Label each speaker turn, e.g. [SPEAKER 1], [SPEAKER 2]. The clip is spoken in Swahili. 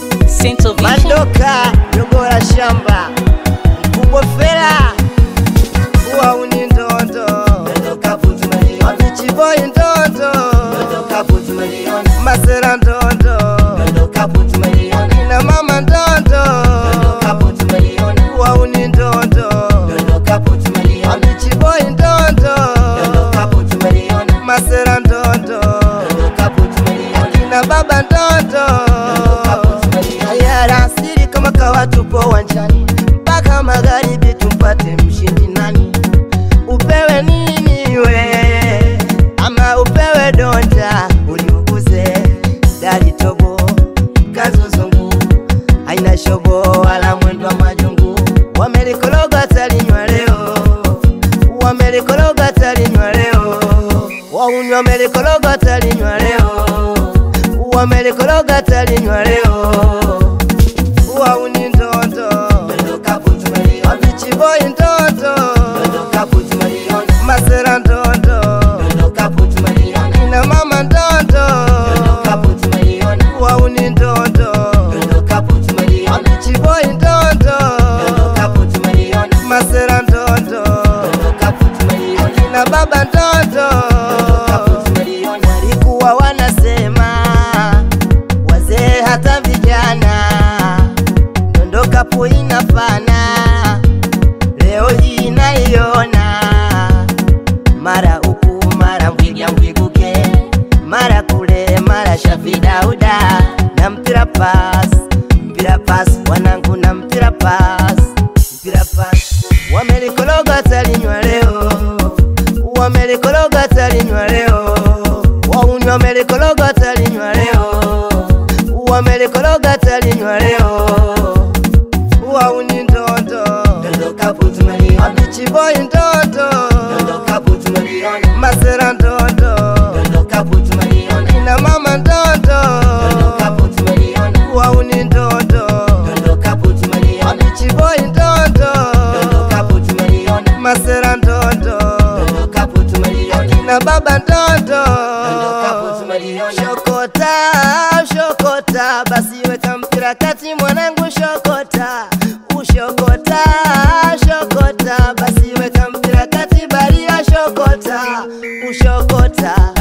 [SPEAKER 1] Central Vision.
[SPEAKER 2] Mandoka Jogora shamba mkubwa fela wauni ndondo wavichiboi ndondo masera ndondo na mama ndondo wauni ndondo wavichiboi ndondo masera ndondo na baba ndondo Ayara siri kama kawa tupo wanjani mpaka magharibi tumpate mshindi nani upewe nini we ama upewe donja uliuguze dali tobo kazuzungu haina shobo wala mwendo wa majungu wamelikologa talinywa leo wamelikologa talinywa leo waunywa wamelikologa talinywa leo wamelikologa talinywa leo wauni ndondo wavichiboi ndondo masera ndondo na mama ndondo wauni ndondo wavichiboi ndondo masera ndondo na baba ndondo walikuwa wanasema wazee hata vijana dondokapo inafana leo hii naiona mara huku mara mbwiga mbwiguke mara kule mara shafi dauda na mpira pas mpira pas wanangu na mpira pas mpira pas wamelikologa talinywa leo wamelikologa talinywa leo waunywa wamelikologa talinywa leo wamelikologa talinywa leo wauni ndondo wabichiboi ndondo masera ndondo na mama ndondo wauni ndondo wabichiboi ndondo masera ndondo na baba ndondo shokota shokota basi weka mpira kati mwanangu shokota ushokota shokota basi weka mpira kati baria shokota ushokota